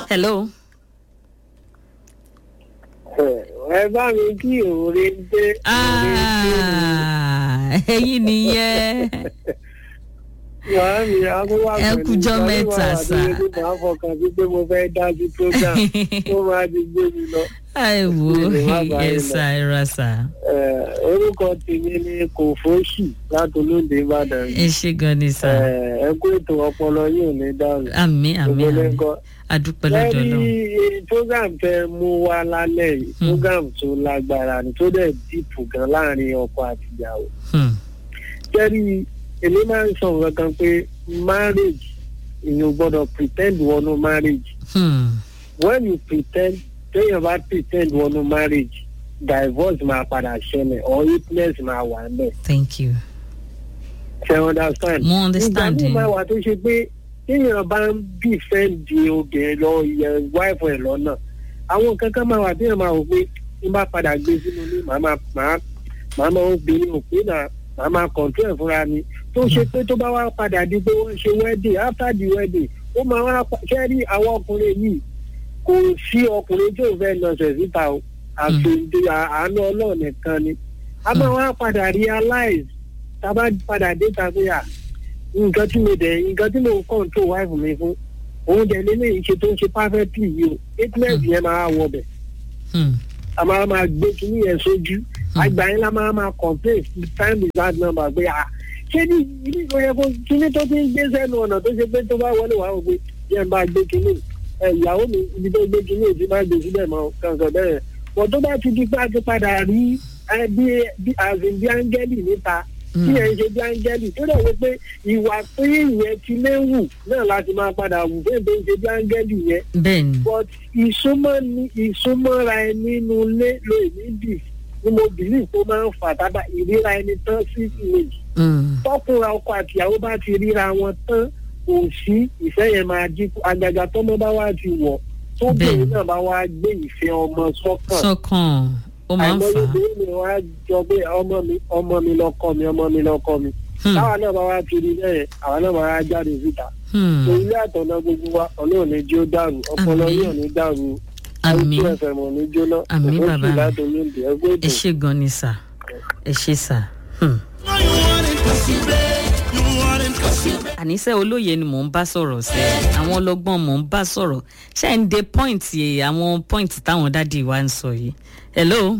hello. ẹ bá mi kí òòrè dé. Ah, ẹyin nìyẹn. Yàrá mi akówá Ẹ kújọ́ mẹ́ta, sà. Màá fọkàn sí pé mo fẹ́ dájú program tó máa di gbé mi lọ. àìwò Ìdè má bàa yín ẹ̀sà ẹ̀rọ̀sà Eh, Orúkọ tèmi ni Kòfóṣì láti Olóńdè Ìbàdàn. ẹ ṣe gan ni sà Eh, Ẹ kú ètò ọpọlọ yóò ní dáhùn. àmì àmì Gbogbo àmì lẹ́kọ̀ọ́. adúpẹ́ lọ́dọ̀ lẹ́rí náà program tẹ mú wá lálẹ́ yìí Hmm. program tó lágbára ni tó dẹ̀ dìpù gan láàrin ọkọ àti ìyàwó. lẹ́rí èmi máa ń sọ nǹkan kan pé marriage èèyàn gbọ́dọ̀ pretend wọnú marriage when you pretend téèyàn bá pretend wọnú marriage divorce máa padà ṣẹlẹ̀ or witness máa wà ńbẹ̀ thank you ṣe understand. mo understand ìgbà yín míì máa wà tó ṣe pé téèyàn bá ń bìfẹ́ǹdì obìnrin lọ yẹ wáìfù ẹ̀ lọ́nà àwọn kankan máa wà téèyàn máa wò pé tí n bá padà gbé sínú ilé màá máa màá màá máa obìnrin ò pé náà màá máa kọ̀ǹtú ẹ̀ fúnra mi tó ṣe pé tó bá wá padà di pé wọ́n ṣe wedding after the wedding ó máa wá pa- ṣe rí àwọn ọkùnrin yìí kò sí ọkùnrin tí ò fẹ́ lọ́sẹ̀ síta o àti ìdí àánú ọlọ́run nìkan ni a máa wá padà realize tá a bá padà dé ta pé à nǹkan tí mo dẹ̀ nǹkan tí mo ń control wife mi fún òun dẹ̀ lélẹ́yìn ṣe tó ń ṣe perfectly yìí o eightless yẹn máa wọ bẹ̀ Hmm. a máa máa gbé kinní yẹn sójú àgbà yẹn la máa máa complain time is hard number pé à ṣé ní ibi ìwé yẹn kó kinní tó ti ń gbé sẹ́nu ọ̀nà tó ṣe pé tó bá wọlé wàá wò pé yẹn bá gbé kinní ẹ ìyàwó mi ibi tó gbé kinní èsì máa gbé síbẹ̀ mọ́ kankan bẹ́ẹ̀ wọ́n tó bá ti di pé a ti padà rí ẹ bí bí àzìn bí áńgẹ́lì níta tí ẹ ń ṣe bí áńgẹ́lì tó dẹ̀ wí pé ìwà pé ìyẹn ti léwu náà láti máa padà wù bẹ́ẹ̀ tó ń ṣe bí áńgẹ́lì yẹn bẹ́ẹ̀ ni but ìsúnmọ́ ni ìsúnmọ́ra ẹ nínú ilé ló èmi bì ni mo bìlì tó máa ń fà tábà ìríra ẹni tán sí méjì Hmm. tọkùnrin ọkọ àtìyàwó bá ti ríra wọn tán kò sí ìfẹ́ yẹn máa dínkù àgàgà tọ́mọ bá wá ti wọ̀ tóbìnrin Bẹ́ẹ̀ni. náà bá wá gbé ìfẹ́ ọmọ sọ́kàn sọ́kàn ó máa ń àìmọye fà á obìnrin mi wá jọ pé ọmọ mi ọmọ mi lọkọ mi ọmọ mi lọkọ mi Hmm. táwa náà bá wá ti rí bẹ́ẹ̀ àwa náà máa wá jáde síta Hmm. ilé àtọ̀nà gbogbo wa ọlọ́run ní jí ó dàrú ọpọlọ Àmín. yóò ní dàrú Àmín. àìsí ẹ̀fẹ̀ mọ̀ ní jóná Àmín, Òfófì bàbá mi. látòlú ìdí ẹgbẹ́ ẹ ètò ṣe gan ni sà ẹ ṣe sà. Hmm. àníṣe olóye ni mò ń bá sọ̀rọ̀ sí àwọn ọlọ́gbọ́n mò ń bá sọ̀rọ̀ ṣé ń de pọ́ìntì àwọn pọ́ìntì táwọn dádì wa ń sọ yìí. hello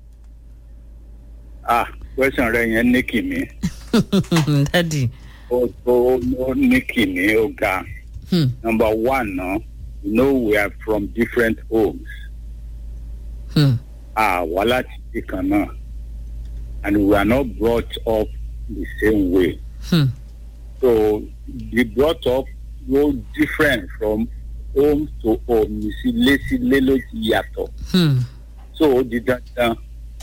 ah question rẹ yẹn ní kìmí dádì. ó ó ó ní kìmí ó ga Hmm. number one na you know we are from different homes Hmm. ah wà láti ibi kan náà and we are not brought up the same way Hmm. so the brought up go different from home to home you see lésìlé ló ti yàtọ̀ Hmm. so ó di dandan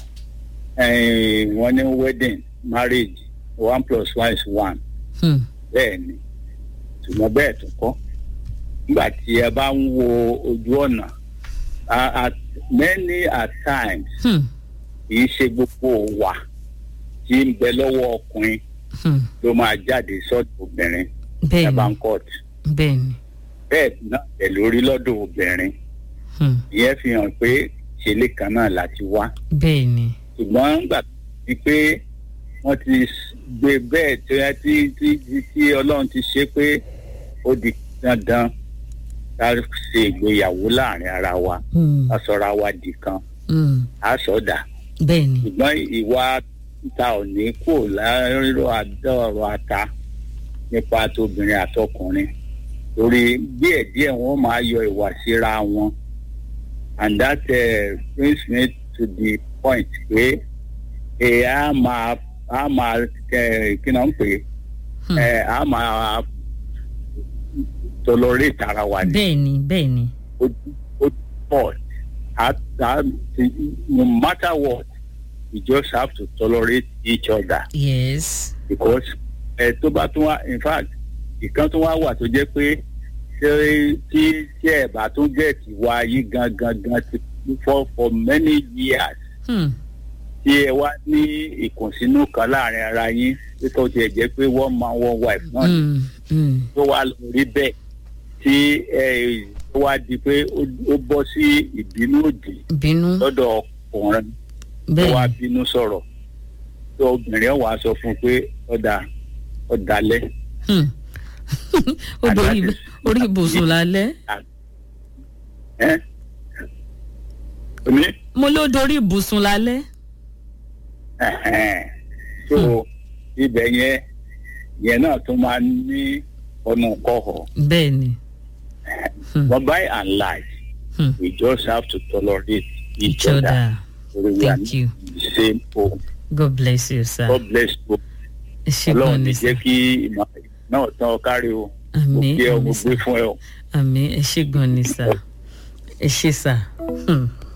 eh, wọ́n ní wedding marriage one plus one is one Hmm. bẹ́ẹ̀ ni ṣùgbọ́n bẹ́ẹ̀ tó kọ́ nígbà tí ẹ bá ń wo ojú ọ̀nà a- at many at times Hmm. kì í ṣe gbogbo wà tí ń bẹ lọ́wọ́ ọkùnrin Hmm. ló máa jáde sọ́dọ̀ obìnrin ẹ bẹ́ẹ̀ bá ni ń court bẹ́ẹ̀ ni. bẹ́ẹ̀ náà ẹ̀ lórí lọ́dọ̀ obìnrin Hmm. ìyẹn fi hàn pé ṣẹlẹ̀ kan náà láti wá bẹ́ẹ̀ ni. ṣùgbọ́n nígbà tí pé wọ́n ti s- gbé bẹ́ẹ̀ tó yẹ tí tí tí- tí ọlọ́run ti ṣe pé ó di dandan ká ṣe ìgbéyàwó láàrin ara wa Hmm. ká sọra wa di kan Hmm. á sọdà bẹ́ẹ̀ ni. ṣùgbọ́n ìwà ta ò ní kò lárọ àdọ́rọ̀ ata nípa tóbìnrin àtọkùnrin torí díẹ̀díẹ̀ wọ́n máa yọ ìwà síra wọn and that uh, brings me to the point pé ẹ á máa á máa ẹ kí náà ń pè Hmm. ẹ á máa tolerate ara wa ní bẹ́ẹ̀ ni bẹ́ẹ̀ ni. ó ó pọ̀ at that no matter what we just have to tolerate each other yes. because ẹ tó bá tún wá in fact ìkan tún wá wà tó jẹ́ pé ṣé tí tí ẹ bá tún jẹ́ tiwa yí gangan gan ti for for many years Hmm. tí ẹ wá ní ìkùnsínú kan láàrin ara yín pé tó tiẹ̀ jẹ́ pé one man one wife náà ni Hmm. Hmm. tó wá lọ rí bẹ́ẹ̀ tí ẹ ó wá di pé ó ó bọ́ sí ìbínú òdì bínú lọ́dọ̀ ọkùnrin ó bẹ́ẹ̀ wá ni bínú sọ̀rọ̀ tó obìnrin wàá sọ fún un pé ọ̀dà ọ̀dàlẹ̀ Hmm. ó And dorí that is- orí ibùsùn lálẹ́ ẹ́ oní mo ló dorí ibùsùn lálẹ́ ẹ̀hẹ́n. so ibẹ̀ yẹn yẹn náà tún máa ní ọ̀nà kọ̀ọ̀họ̀ bẹ́ẹ̀ ni Hmm. but by and large Hmm. we just have to tolerate each, each other we are Thank you. in the same home god bless you sir God bless you ẹ ṣe ọlọ́run gan ní ni jẹ́ sir kí ìmọ̀ náà tán kárí o mo àmín kí ẹ mo àmín gbé sir fún ẹ o. àmín ẹ ṣe gan ni sir ẹ ṣe sir. Hmm.